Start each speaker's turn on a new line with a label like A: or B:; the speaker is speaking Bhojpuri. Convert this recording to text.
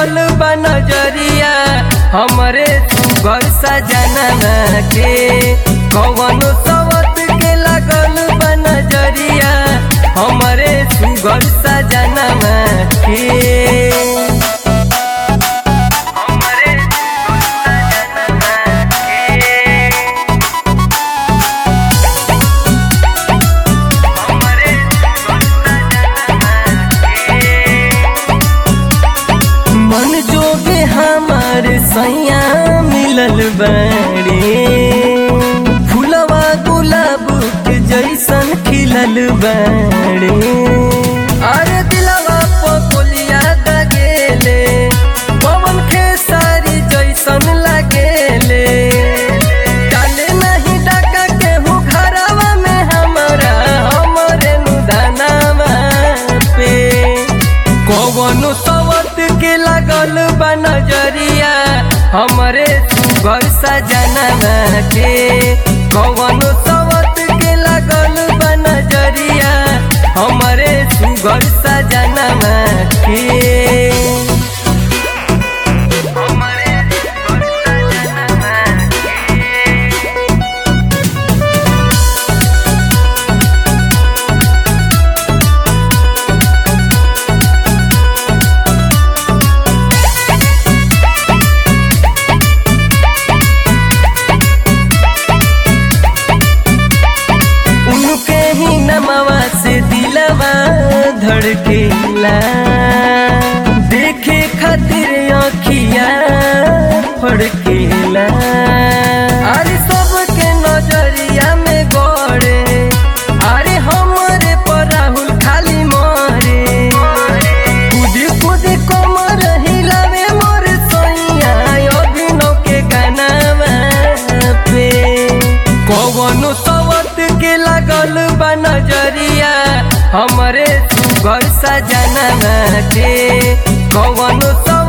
A: लागल बा नजरिया हमरे सुगर सजना के कवनो सवत के लागल बा नजरिया हमरे सुगर सजना के हमरे सुगर सजना के हमरे मन जोगे हमार सैया मिलल बाड़े फुलवा गुलाब के जैसन खिलल बाड़े अरे दिलवा पकोलिया दगेले पवन खेसारी जैसन लगेले डाले नहीं डाका केहू घरवा में हमारा हमरे नुदानावा पे कवनो सवत के लागल बा नजरिया हमरे सुगर सजना के कवनो सवत के लागल बा नजरिया हमरे सुगर सजना के हमरे सुगर सजना के उनके ही नमवा से दिलवा धड़केला देखे खातिर अखिया फड़केला अरे सबके नजरिया में गड़े अरे हमरे पर राहुल खाली मरे कूदी कूदी कमर हिलावे मोर सैया अभिनव के गानावा पे कवनो सवत के लागल बा नजरिया हमरे सुगर सजना के कवनो सवत